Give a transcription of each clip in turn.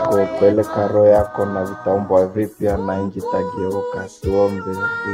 yako, peleka roho yako na vitaumbwa vipya na nchi itageuka. Tuombe.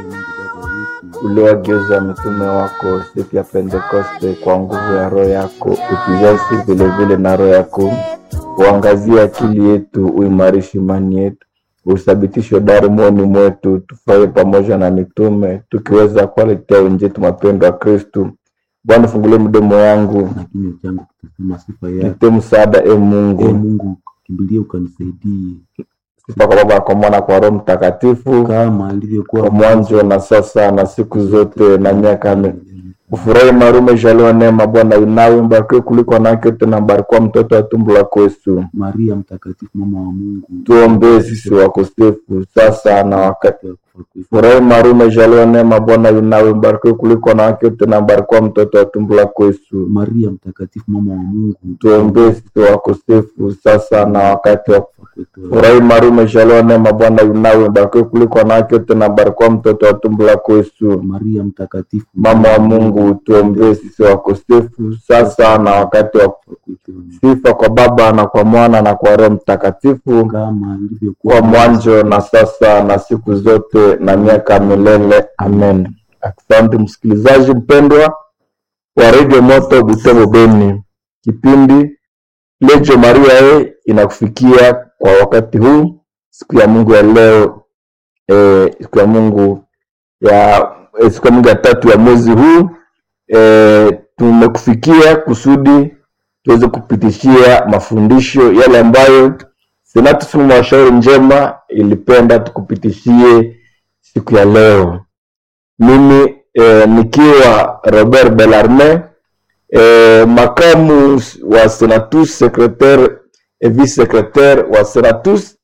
Uliwageuza mitume wako siku ya Pentekoste kwa nguvu ya roho yako, utujaze vilevile na roho yako, uangazie akili yetu, uimarishe imani yetu, uthabitishe dari moyoni mwetu, tufurahi pamoja na mitume, tukiweza kuwaletea wenzetu mapendo ya Kristu. Bwana, fungulie mdomo yangu, na kinywa changu kitasema sifa yako. nipe msaada e Ee Mungu. Mungu, kimbilie ukanisaidie, Sifa kwa Baba, kwa Mwana, kwa Roho Mtakatifu, kama ilivyokuwa kwa mwanzo na sasa na siku zote na miaka mi ufurahi marume jaliwa neema Bwana yunawe mbarikiwe kuliko wanawake wote na mbarikiwa mtoto wa tumbo lako Yesu. Maria mtakatifu, mama wa Mungu, Tuombee sisi wakosefu sasa na wakati wa kufa kwetu. furahi marume jaliwa neema Bwana yunawe mbarikiwe kuliko wanawake wote na mbarikiwa mtoto wa tumbo lako Yesu. Maria mtakatifu, mama wa Mungu, Tuombee sisi wakosefu sasa na wakati wa kufa kwetu. furahi marume jaliwa neema Bwana yunawe mbarikiwe kuliko wanawake wote na mbarikiwa mtoto wa tumbo lako Yesu. Maria mtakatifu, Mama wa Mungu, tuombee sisi wakosefu sasa na wakati wa kufa kwetu. sifa kwa Baba na kwa Mwana na kwa Roho Mtakatifu, kama ilivyokuwa kwa mwanzo na sasa na siku zote na miaka milele. Amen. Asante msikilizaji mpendwa wa Radio Moto Butembo Beni, kipindi Lejo Maria e inakufikia kwa wakati huu, siku ya Mungu ya leo e, siku ya Mungu ya eh, siku ya Mungu ya tatu ya mwezi huu e, tumekufikia kusudi tuweze kupitishia mafundisho yale ambayo Senati Sumu Mashauri Njema ilipenda tukupitishie siku ya leo. Mimi e, nikiwa Robert Bellarme e, makamu wa Senatus secretaire et vice secretaire wa Senatus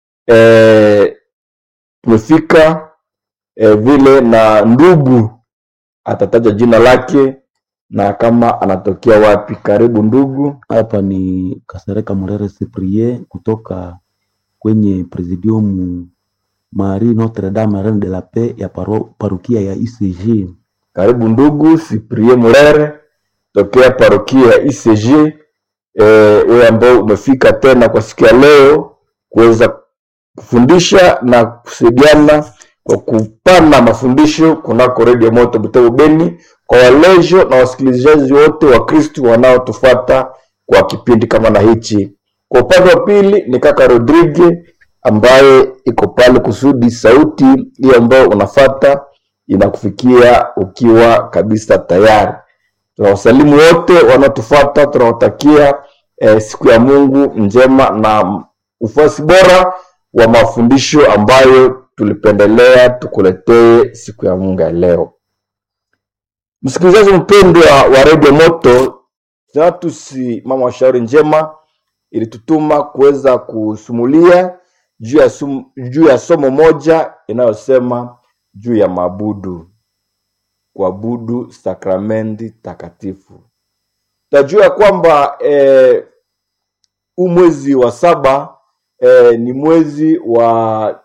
e, tumefika e, vile na ndugu atataja jina lake na kama anatokea wapi. Karibu ndugu. hapa ni Kasereka Murere Cyprien kutoka kwenye Presidium Marie Notre Dame Reine de la Paix ya paro, parukia ya ICG. Karibu ndugu Cyprien Murere tokea parokia ya ICG. Eh, wewe ambao umefika tena kwa siku ya leo kuweza kufundisha na kusaidiana kwa kupana mafundisho kunako redio moto Butembo Beni kwa walejo na wasikilizaji wote wa Kristu wanaotufuata kwa kipindi kama na hichi. Kwa upande wa pili ni kaka Rodrigue ambaye iko pale kusudi sauti hiyo ambayo unafata inakufikia ukiwa kabisa tayari. Tunawasalimu wote wanaotufuata, tunawatakia eh, siku ya Mungu njema na ufuasi bora wa mafundisho ambayo tulipendelea tukuletee siku ya Mungu ya leo. Msikilizaji mpendwa wa redio Moto, Senatusi mama wa shauri njema ilitutuma kuweza kusumulia juu ya, sum, juu ya somo moja inayosema juu ya maabudu, kuabudu sakramenti takatifu. Tajua kwamba eh, huu mwezi wa saba eh, ni mwezi wa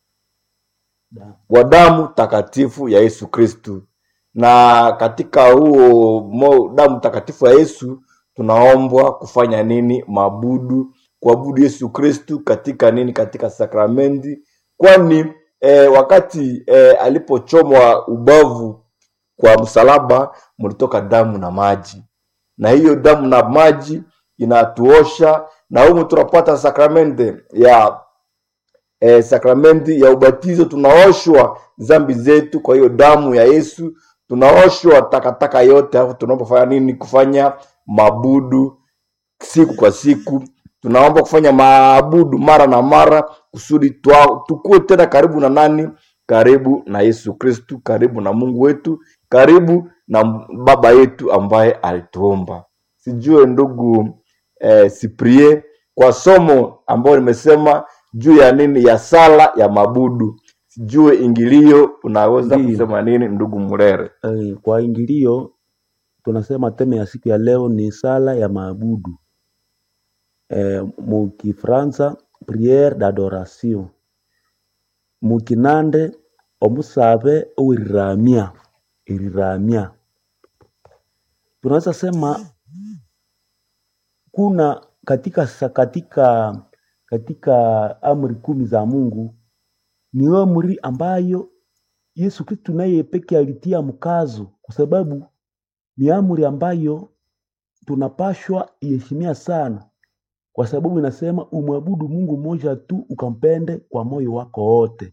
wa damu takatifu ya Yesu Kristu, na katika huo mo, damu takatifu ya Yesu tunaombwa kufanya nini? Maabudu, kuabudu Yesu Kristu katika nini? Katika sakramenti, kwani eh, wakati eh, alipochomwa ubavu kwa msalaba mlitoka damu na maji, na hiyo damu na maji inatuosha, na humu tunapata sakramenti ya eh, sakramenti ya ubatizo, tunaoshwa zambi zetu kwa hiyo damu ya Yesu, tunaoshwa takataka yote. Alafu tunapofanya nini? Kufanya mabudu siku kwa siku, tunaomba kufanya maabudu mara na mara kusudi twa- tukue tena karibu na nani? Karibu na Yesu Kristu, karibu na Mungu wetu, karibu na Baba yetu ambaye alituomba. Sijue ndugu eh, Cyprien, kwa somo ambayo nimesema juu ya nini, ya sala ya mabudu, sijue ingilio unaweza Ndiyo. kusema nini ndugu Murere? Eh, kwa ingilio tunasema teme ya siku ya leo ni sala ya maabudu eh, mukifransa priere d'adoration mukinande omusabe oweriramia eriramia tunaweza sema kuna katika sa- katika katika amri kumi za Mungu ni amri ambayo Yesu Kristu naye peke alitia mkazo, kwa sababu ni amri ambayo tunapashwa iheshimia sana, kwa sababu inasema umwabudu Mungu mmoja tu ukampende kwa moyo wako wote.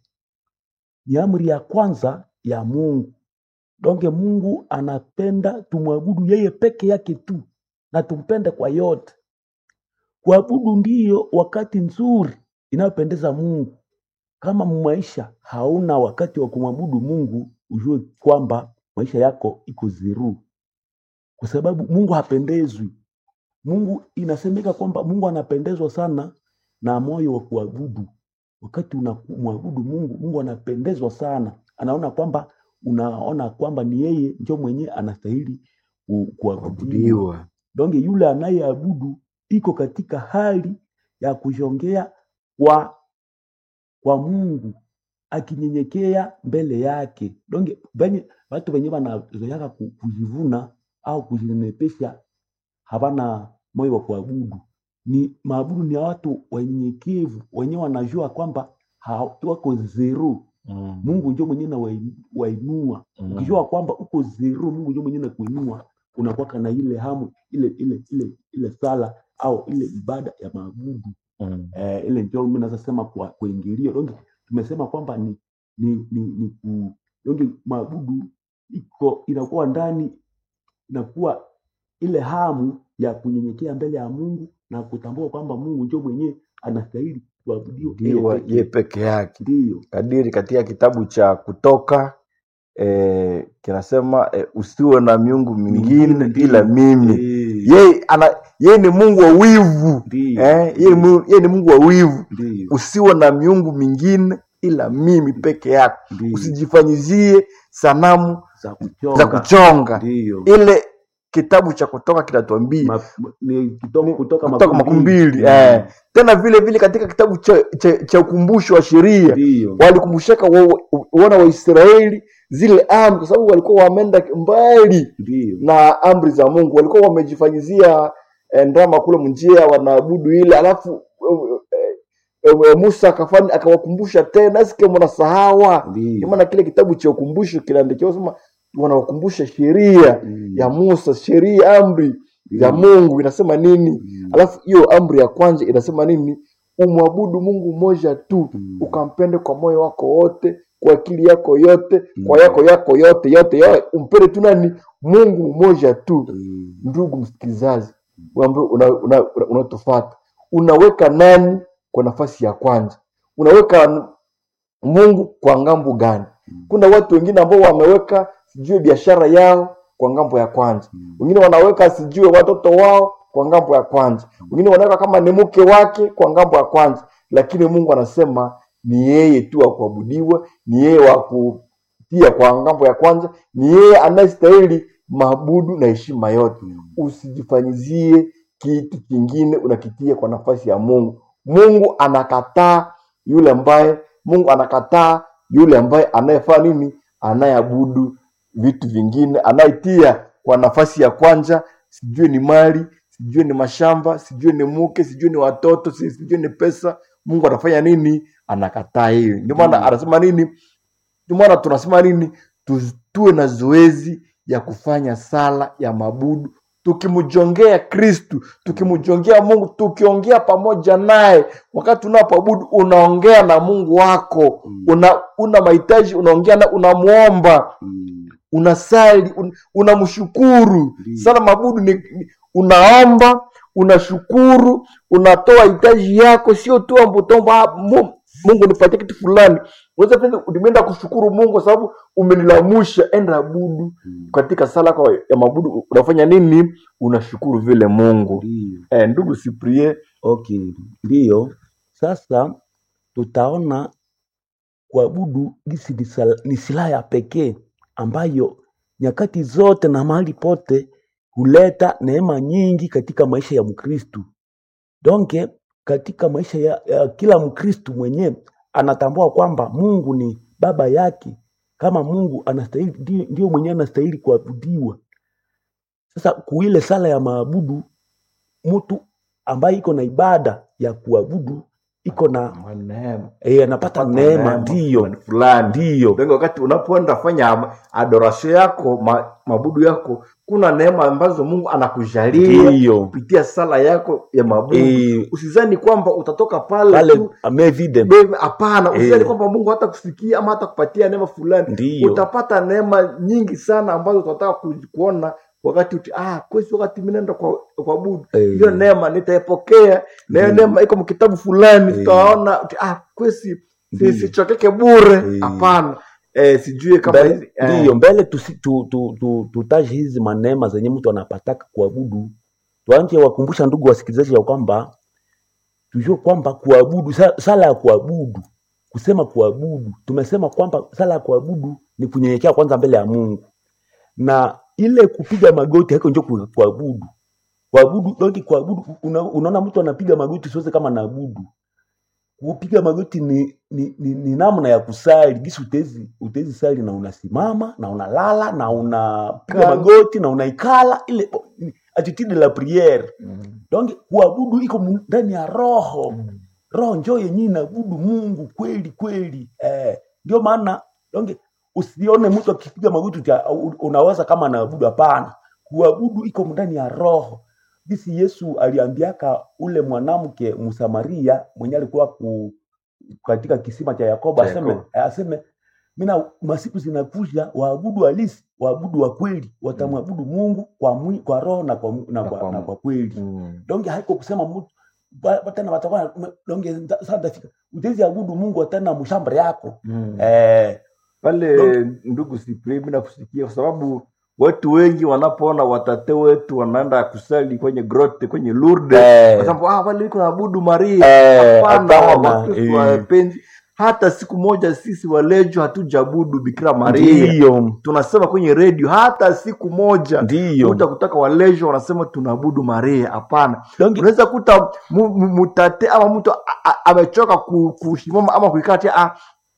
Ni amri ya kwanza ya Mungu. Donge Mungu anapenda tumwabudu yeye peke yake tu na tumpende kwa yote. Kuabudu ndiyo wakati nzuri inayopendeza Mungu. Kama maisha hauna wakati wa kumwabudu Mungu, ujue kwamba maisha yako iko ziru, kwa sababu Mungu hapendezwi. Mungu inasemeka kwamba Mungu anapendezwa sana na moyo wa kuabudu. Wakati unamwabudu Mungu, Mungu anapendezwa sana, anaona kwamba unaona kwamba ni yeye ndio mwenyewe anastahili ku- kuabudiwa. kuabudiwa Donge yule anayeabudu iko katika hali ya kujongea kwa kwa Mungu akinyenyekea mbele yake. Donge venye watu wenye wanazoeaka ku- kujivuna au kujinepesha havana moyo wa kuabudu. Ni maabudu ni ya watu wanyenyekevu wenye wanajua kwamba ha- wako zero. mm. Mungu ndio mwenyewe na wainua. Mm. Ukijua kwamba uko zero, Mungu ndio mwenyewe na kuinua, unakuwa na ile hamu ile ile ile ile sala au ile ibada ya maabudu Mm. eh, ile ndio mimi naweza sema kwa kuingilia donge tumesema kwamba ni ni ni, ni ku, donge maabudu iko inakuwa ndani inakuwa ile hamu ya kunyenyekea mbele ya Mungu na kutambua kwamba Mungu ndio mwenyewe anastahili kuabudiwa yeye Ndiwa pekee. ye peke yake Ndiyo, kadiri katika kitabu cha kutoka eh, kinasema eh, usiwe na miungu mingine mingine ndiyo. ila mimi Eh, yeye ana yeye ni mungu wa wivu ndiyo, eh, yeye, ni Mungu- yeye ni mungu wa wivu ndiyo, usiwe na miungu mingine ila mimi peke yako ndiyo. usijifanyizie sanamu za za kuchonga kuchonga ndiyo. ile kitabu cha kutoka kinatuambia Ma, ni kutoka, kutoka kutoka makumi mbili Mm, eh. tena vile vile katika kitabu cha, cha, cha ukumbusho wa sheria ndiyo walikumbushaka wa- wa- wana wa Israeli zile amri, kwa sababu walikuwa wameenda mbali ndiyo na amri za Mungu, walikuwa wamejifanyizia eh, ndama kule mnjia wanaabudu ile, alafu eh, eh, eh, Musa akafanya akawakumbusha tena, sike mnasahawa. Ndio ndiyo maana kile kitabu cha ukumbusho kinaandikiwa sema wanawakumbusha sheria Mm, ya Musa, sheria amri ya ndiyo. Mungu inasema nini, Mm, alafu hiyo amri ya kwanza inasema nini? Umwabudu Mungu mmoja tu mm, ukampende kwa moyo wako wote kwa akili yako yote kwa mm, yako yako yote yote, yote. umpende tu nani mungu mmoja tu mm, ndugu msikilizaji ambaye unatufata una, una, unatufata, unaweka nani kwa nafasi ya kwanza unaweka mungu kwa ngambo gani mm, kuna watu wengine ambao wameweka sijue biashara yao kwa ngambo ya kwanza mm, wengine wanaweka sijue watoto wao kwa ngambo ya kwanza wengine wanaweka kama ni mke wake kwa ngambo ya kwanza lakini mungu anasema ni yeye tu wa kuabudiwa ni yeye wa kutia kwa ngambo ya kwanza ni yeye anayestahili maabudu na heshima yote mm, usijifanyizie kitu kingine unakitia kwa nafasi ya mungu mungu anakataa yule ambaye mungu anakataa yule ambaye anayefanya nini anayeabudu vitu vingine anayetia kwa nafasi ya kwanza sijue ni mali sijue ni mashamba sijue ni mke sijue ni watoto si- sijue ni pesa mungu anafanya nini anakataa hiyo ndio maana ndiyo anasema nini ndio maana tunasema nini Tu- tuwe na zoezi ya kufanya sala ya mabudu tukimjongea kristu tukimjongea mungu tukiongea pamoja naye wakati unapoabudu unaongea na mungu wako Mm, una una mahitaji unaongea na unamwomba mm, unasali un, unamshukuru ndiyo sala mabudu ni, ni unaomba unashukuru unatoa hitaji yako sio tu ambutomba mungu nipatie kitu fulani unaweza pia umeenda kushukuru mungu kwa sababu umenilamusha enda abudu Mm, katika sala yako ya mabudu unafanya nini unashukuru vile mungu ndiyo eh, ndugu siprie okay ndiyo sasa tutaona kuabudu gisi ni sala- ni silaha ya pekee ambayo nyakati zote na mahali pote huleta neema nyingi katika maisha ya mkristu donke katika maisha ya, ya kila mkristu mwenyewe anatambua kwamba mungu ni baba yake kama mungu anastahili ndio, ndio mwenyewe anastahili kuabudiwa sasa kuile sala ya maabudu mtu ambaye iko na ibada ya kuabudu iko na Neema. eh, anapata Unapata neema ndiyo fulani fulani ndiyo Ndio wakati unapoenda fanya adoration yako ma, mabudu yako kuna neema ambazo mungu anakujalia ndiyo kupitia sala yako ya mabudu Eh, usizani kwamba utatoka pale pale tu amevide bebe, hapana usizani Eh. kwamba mungu hata kusikia ama hata kupatia neema fulani ndiyo utapata neema nyingi sana ambazo utataka ku- kuona wakati uti, ah, kwesi wakati minaenda kwa, kwa budu Eh, hiyo neema nitaipokea na hiyo Ndiyo. neema iko mkitabu fulani Eh. tutaona uti, ah, kwesi Ndiyo. si- sichokeke bure Eh. hapana eh, sijui kama mbele, hizi eh, ndiyo mbele tusi- tu- tu- tu- tutaje hizi manema zenye mtu anapataka kuabudu tuanje wakumbusha ndugu wasikilizaji ya kwamba tujue kwamba kuabudu sa- sala ya kuabudu kusema kuabudu tumesema kwamba sala ya kuabudu ni kunyenyekea kwanza mbele ya mungu na ile kupiga magoti haiko njo ku- kuabudu kuabudu doki kuabudu una, unaona mtu anapiga magoti siweze kama naabudu kupiga magoti ni, ni, ni, ni namna ya kusali gisi utezi, utezi sali na unasimama na unalala na unapiga Kala. magoti na unaikala ile ni attitude la priere mm, donc kuabudu iko mu- ndani ya roho mm, roho njo yenyewe inaabudu mungu kweli kweli eh, ndio maana donc usione mtu akipiga magoti uta- u- unaweza kama anaabudu hapana kuabudu iko ndani ya roho bisi yesu aliambiaka ule mwanamke msamaria mwenye alikuwa ku, katika kisima cha yakobo Cha aseme Yakobo. aseme mina masiku zinakuja waabudu halisi waabudu wa kweli watamwabudu mungu kwa, mwi, kwa roho na kwa, mu- na Na kwa, kwa na mu- kwa kweli mm. donge haiko kusema mtu ba- ba- tena watakuwa donge sasa ndafika utezi abudu mungu tena mshamba yako Mm. eh, pale Don't- ndugu Cyprien, mimi nakusikia kwa sababu watu wengi wanapoona watate wetu wanaenda kusali kwenye grote kwenye Lourdes eh, kwa sababu ah, wale iko naabudu Maria eh, hapana hapana, wakristo eh, wapenzi hata siku moja sisi walejo hatujaabudu bikira maria ndiyo tunasema kwenye redio hata siku moja ndiyo kuta kutaka walejo wanasema tunaabudu maria hapana donge unaweza kuta mu- mu- mutate ama mtu a- a- amechoka ku- kusimama ama kuikatia ah,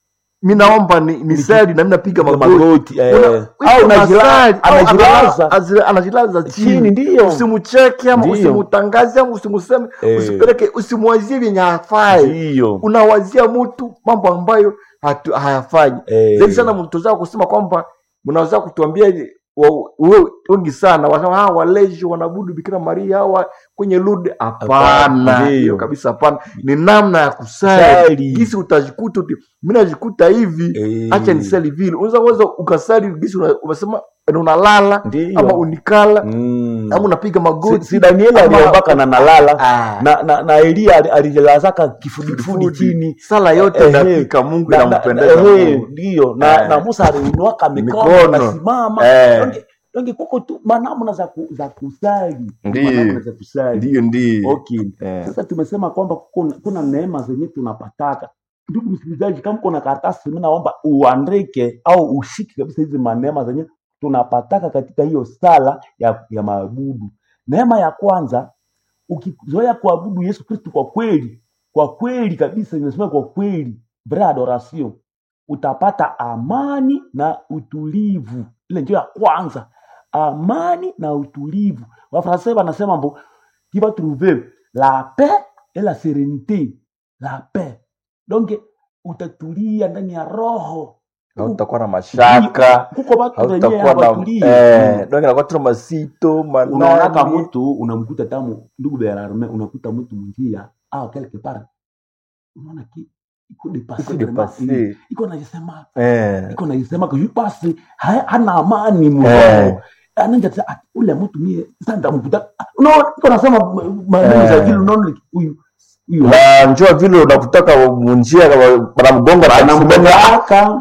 mi naomba ni, ni sali na mi napiga piga magoti magoti eh, Una- au iko unajila- masali, au anajilaza anala- anajilaza chini chini ndiyo usimcheke ama Ndiyo. usimutangaze ama usimuseme Eh. usipeleke usimwazie vyenye hafai ndiyo unawazia mtu mambo ambayo hatu, hayafanyi eh, zaidi sana mtozaa kusema kwamba mnaweza kutuambia wa- we- wengi sana wanasema ah, waleji wanabudu bikira maria hawa kwenye lud Hapana, hapana ndiyo. hiyo kabisa hapana ni namna ya kusali sali gisi utajikuta uti mi najikuta hivi eh, acha nisali vile unaweza uweza ukasali gisi una- umesema unalala ndiyo ama unikala mm. ama unapiga si, magoti si danieli ama- aliombaka na nalala Ah, na, na, na elia ali- alilazaka kifudifudi kifudifudi. chini sala yote Eh, inafika mungu na- na- inampendeza na- eh, Mungu. ndiyo na, Eh. na musa aliinuaka mikono Mikono. akasimama Eh. donge donge kuko tu manamna za, ku, za kusali Ndiyo. manamna za kusali ndiyo ndiyo okay Eh. sasa tumesema kwamba kuna, kuna neema zenye tunapataka ndugu msikilizaji kama kuna karatasi mi naomba uandike au ushike kabisa hizi maneema zenye tunapataka katika hiyo sala ya, ya maabudu neema ya kwanza ukizoea kuabudu yesu kristu kwa kweli kwa kweli kabisa imesema kwa kweli vrai adoration utapata amani na utulivu ile ndio ya kwanza amani na utulivu wafransai wanasema mbo qui va trouver la paix et la sérénité la paix donc utatulia ndani ya roho hautakuwa na mashaka kuko watu wenyewe hautakuwa na hawatulii eh, donge nakuwa tuna masito unaonaka manani mtu unamkuta tamu ndugu belarme unakuta mtu mwingia au quelque part unaona ki iko iko dépassé depase vraiment. iko najisema eh, iko najisema que basi ha- hana amani Eh. mroho ananja sasa ah, ule mtu mie sasa ndamkuta Ah, unaona iko nasema maneno za Eh. vile unaona huyu huyu na njua vile unakutaka munjia banamgonga anamgongaka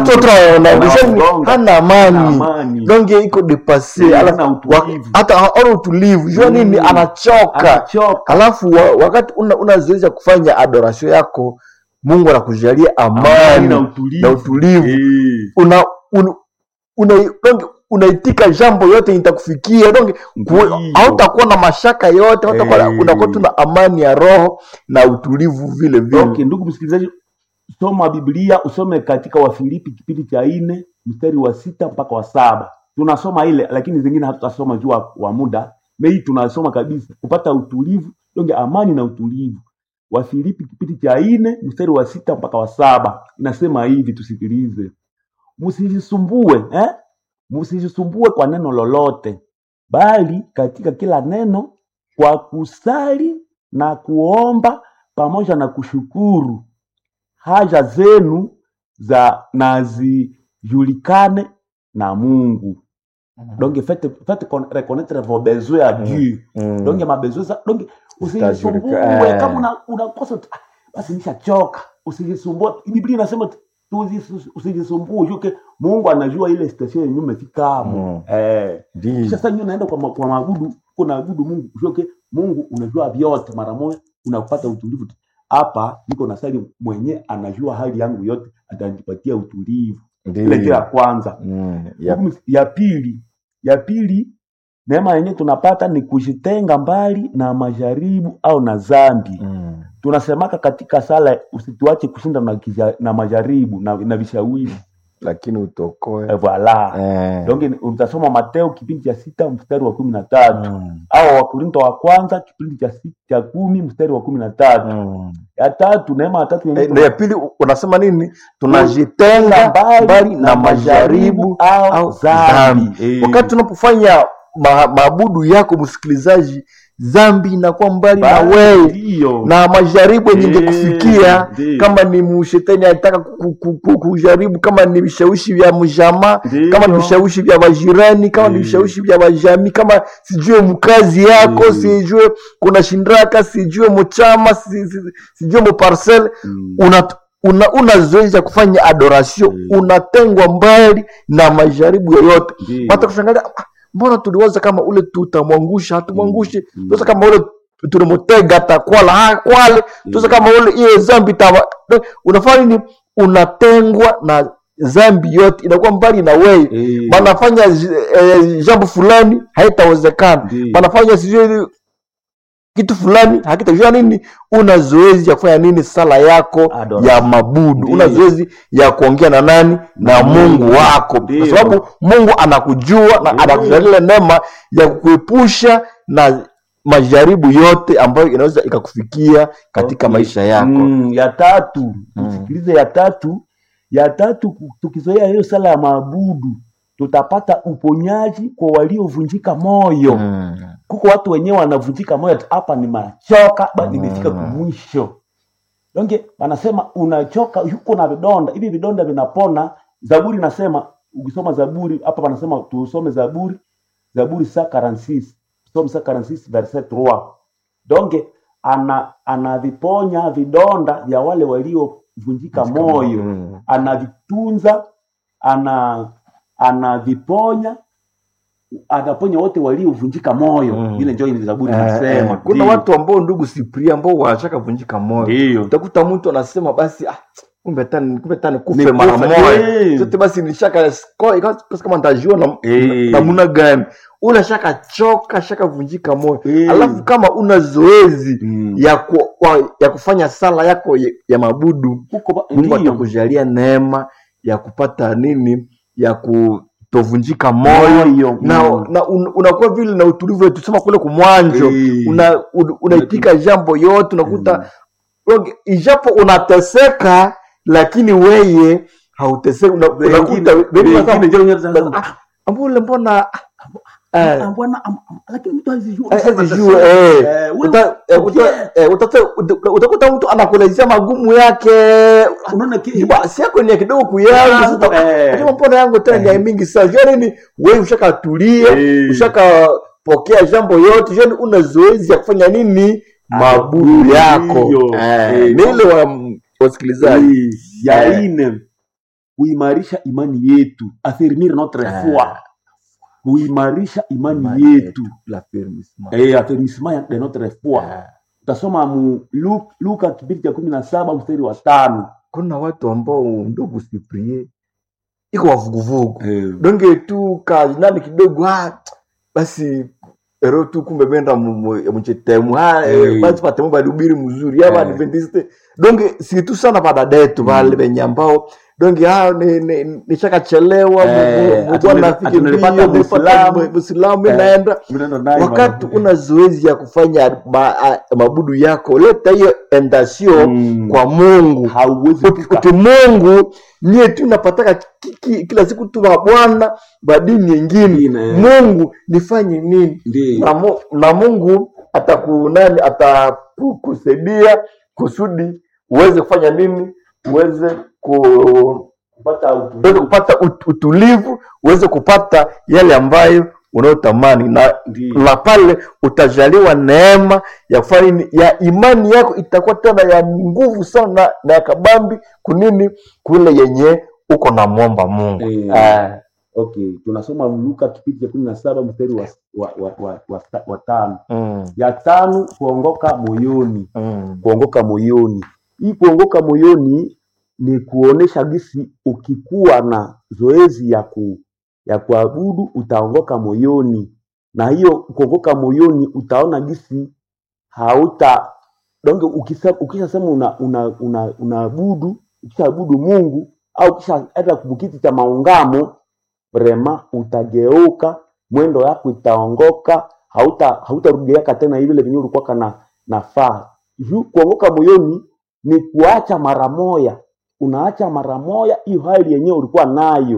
Anamgonga. hana amani amani donge iko depase Eh, alafu hana wa- utulivu. hata ana utulivu jua Mm. nini anachoka anachoka alafu wa, wakati una, unazoeza kufanya adoration yako mungu anakujalia amani amani na na utulivu utulivu Eh. una, un, una, donge unaitika jambo yote itakufikia donge ku- Ndiyo. hautakuwa na mashaka yote hautakuwa Eh. unakuwa tu na amani ya roho na utulivu vile vile okay ndugu msikilizaji soma biblia usome katika wafilipi kipindi cha nne mstari wa sita mpaka wa saba tunasoma ile lakini zingine hatutasoma juu wa- wa muda mei tunasoma kabisa kupata utulivu donge amani na utulivu Wafilipi kipindi cha nne mstari wa sita mpaka wa saba inasema hivi, tusikilize: msijisumbue eh? msijisumbue kwa neno lolote, bali katika kila neno kwa kusali na kuomba pamoja na kushukuru haja zenu za na zijulikane na Mungu. Donc faites, faites con- reconnaître vos besoins à Dieu. Mm. Donc ma besoin za donc usijisumbue Zitajulika- eh. kama una unakosa tu, "Ah, basi nishachoka. Usijisumbue. Biblia inasema tu- tusi- usijisumbue, juke Mungu anajua ile station yenyewe umefika hapo. Mm. Eh. Ndiyo. Kisha sasa nyinyi unaenda kwa, ma- kwa maabudu, kuna abudu Mungu, juke Mungu unajua vyote mara moja unapata utulivu. Hapa niko na sali mwenye anajua hali yangu yote, atanipatia utulivu. Ile Ndiyo. kila kwanza Mm. Ya- Hukumu ya pili ya pili neema yenyewe tunapata ni kujitenga mbali na majaribu au na dhambi Mm. tunasemaka katika sala usituache kushinda na, kija- na majaribu na, na vishawishi lakini utokoe eh, voilà Eh. donc ni- utasoma mateo kipindi cha sita mstari wa kumi na tatu Mm. au wakorinto wa kwanza kipindi cha, si- cha kumi mstari wa kumi na tatu Mm. ya tatu neema ya tatu yenyewe Eh, na ya pili u- unasema nini tunajitenga mbali mbali na majaribu au au dhambi dhambi Eh. wakati tunapofanya ma, maabudu yako msikilizaji dhambi inakuwa mbali na Bali wewe ndiyo. na majaribu yenye Eh, ingekufikia ndiyo. kama ni mshetani anataka ku- ku- ku- kujaribu kama ni vishawishi vya mjamaa Ndiyo. kama ni vishawishi vya majirani kama ni Eh. vishawishi vya majamii kama sijue mkazi yako Eh. sijue kuna shindraka sijue mchama si- si- sijue muparcel Mm. una una, una zoezi ya kufanya adoration Mm. unatengwa mbali na majaribu yoyote Ndiyo. hata kushangalia "Ah, mbona tuliwaza kama ule tutamwangusha hatumwangushi Mm. tuwaza kama ule tulimutega takwala ha, kwale tuwaza kama ule iye zambi tawa unafanya nini unatengwa na zambi yote inakuwa mbali na wewe Eh. banafanya eh, jambo fulani haitawezekana Ndiyo. banafanya sijui kitu fulani hakitajua nini una zoezi ya kufanya nini sala yako Adoration. ya mabudu Ndiyo. una zoezi ya kuongea na nani na mungu wako Ndiyo. kwa sababu mungu anakujua na Ndiyo. anakujalia neema ya kukuepusha na majaribu yote ambayo inaweza ikakufikia katika Okay. maisha yako Mm, ya tatu Mm. tusikilize ya tatu ya tatu ku- tukizoea hiyo sala ya maabudu tutapata uponyaji kwa waliovunjika moyo Mm. kuko watu wenyewe wanavunjika moyo ati hapa nimechoka ba nimefika Mm. kumwisho donge wanasema unachoka yuko na vidonda hivi vidonda vinapona zaburi nasema ukisoma zaburi hapa wanasema tusome zaburi zaburi sa 46 tusome sa 46 verset 3 donge ana anaviponya vidonda vya wale waliovunjika moyo Mm. anavitunza ana anaviponya anaponya wote waliovunjika moyo Mm. ile ndio ile zaburi Eh, inasema eh, kuna Ndiyo. watu ambao ndugu Sipria ambao wanataka vunjika moyo ndio utakuta mtu anasema basi ah, kumbe tani kumbe tani kufe Nikufe, mara moja eh. sote basi nilishaka sko- ikawa kama nitajua na Eh. namna gani ule shaka choka shaka vunjika moyo Eh. alafu kama una zoezi Mm. ya ku, wa, ya kufanya sala yako ya, ya mabudu huko ba- Mungu ndio atakujalia neema ya kupata nini ya kutovunjika moyo moyo na, mm. na un, unakuwa vile na utulivu tusema kule kumwanjo Eh. una, un, unaitika jambo yote unakuta Mm. mm. ijapo unateseka lakini weye hauteseki una, Wengine- unakuta wengi wengine wanasema, ndio wanasema, "Ah, ambule mbona eh, ah, bwana, am- am- lakini mtu hazijui. eh, Unasema sijue, atasema, eh, eh, wewe uta- eh, uta- ukienda, eh, utata- uta- utakuta mtu anakuelezea magumu yake unaona ki- Ba- si yako ni ya kidogo kuyangu Yangu, sasa eh. Unajua mbona yangu tena ni ya mingi sana jua nini wewe ushakatulia Eh. ushakapokea jambo yote jua ni una zoezi ya kufanya nini mabudu Mabudu, yako ndiyo. Eh, Eh. ni ile wa wasikilizaji Eh, ya Eh. ine kuimarisha imani yetu afirmir notre Eh. foi kuimarisha imani Imani yetu la fermissement. eh, affirmissement de notre foi Eh. utasoma mu Lu- luka kipindi cha kumi na saba mstari wa tano kuna watu ambao ndugu siprie iko wavuguvugu donge tu kajinani kidogo ah, basi ero tu kumbe benda mchetemu Eh. basi patemu balihubiri mzuri aba Eh. adventiste donge situ sana badada yetu vale venye ambao donge hao ni, ni, nishakachelewa Eh, Mungu ati nili- nafike ati nilipata mbio, nilipata Muislamu. Muislamu Eh, inaenda Mnaenda naye wakati mama. una zoezi ya kufanya ma, a, mabudu yako leta hiyo endasio Mm. kwa mungu hauwezi Uti- fika uti mungu nie tu napataka ki- ki- kila siku tu bwana badini nyingine Ingine. mungu nifanye nini ndio na, mu, na mungu atakunani atakusaidia kusudi uweze kufanya nini uweze ku kupata uweze kupata ut, utulivu uweze kupata yale ambayo unayotamani na Ndio. na pale utajaliwa neema ya kufanya nini ya imani yako itakuwa tena ya nguvu sana na, na ya kabambi kunini kule yenye uko na mwomba mungu Eh. Ah, okay tunasoma luka kipindi cha kumi na saba mstari wa, wa, wa, wa, wa, wa tano mm, ya tano kuongoka moyoni mm, kuongoka moyoni hii kuongoka moyoni ni kuonesha gisi ukikuwa na zoezi ya ku ya kuabudu utaongoka moyoni na hiyo kuongoka moyoni utaona gisi hauta donge ukisema ukishasema una una una unaabudu ukishaabudu Mungu au ukisha hata kumkiti cha maungamo vrema utageuka mwendo yako itaongoka hauta hautarudiaka tena ile venye ulikuwa kana nafaa juu kuongoka moyoni ni kuacha mara moya unaacha mara moya hiyo hali yenyewe ulikuwa nayo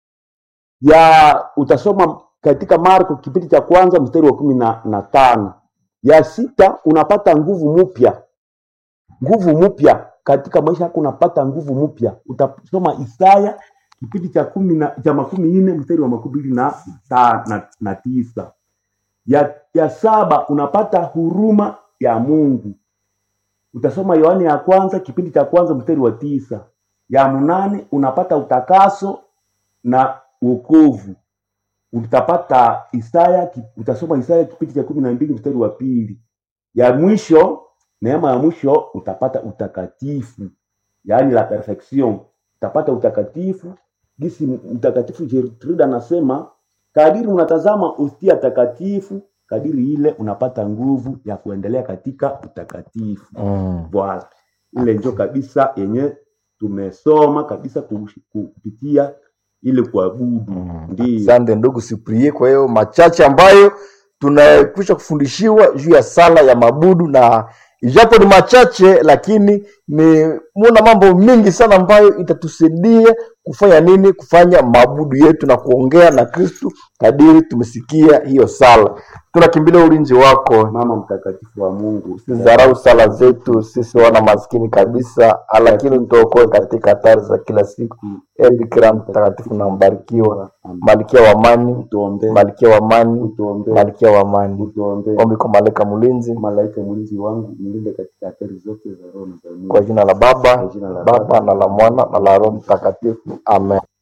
ya utasoma katika Marko kipindi cha kwanza mstari wa kumi na, na tano ya sita unapata nguvu mpya nguvu mpya katika maisha yako unapata nguvu mpya utasoma Isaya kipindi cha kumi na cha makumi nne mstari wa makumi mbili na, ta- na, na tisa ya, ya saba unapata huruma ya Mungu utasoma Yohane ya kwanza kipindi cha kwanza mstari wa tisa ya mnane unapata utakaso na wokovu utapata Isaya ki- utasoma Isaya kipindi cha kumi na mbili mstari wa pili ya mwisho neema ya mwisho utapata utakatifu yaani la perfection utapata utakatifu gisi mtakatifu Gertrude anasema kadiri unatazama ustia takatifu kadiri ile unapata nguvu ya kuendelea katika utakatifu mm. Voilà. Ile njo kabisa yenye tumesoma kabisa kush- kupitia ile kuabudu. Mm. Ndio. Asante ndugu Siprie, kwa hiyo machache ambayo tunakwisha kufundishiwa juu ya sala ya mabudu, na ijapo ni machache, lakini ni muna mambo mingi sana ambayo itatusaidia kufanya nini, kufanya mabudu yetu na kuongea na Kristu kadiri tumesikia hiyo sala. Tunakimbilia ulinzi wako, Mama mtakatifu wa Mungu, usidharau sala zetu sisi wana maskini kabisa, lakini tuokoe katika hatari za kila siku. E Bikira mtakatifu na mbarikiwa, malkia wa amani, utuombee, malkia wa amani, utuombee, malkia wa amani. utuombee. Ombi kwa malaika mlinzi, Malaika mlinzi wangu, mlinde katika hatari zote za roho na za mwili. kwa jina la Kwa Baba, jina la Baba na la Mwana na la Roho Mtakatifu, amen.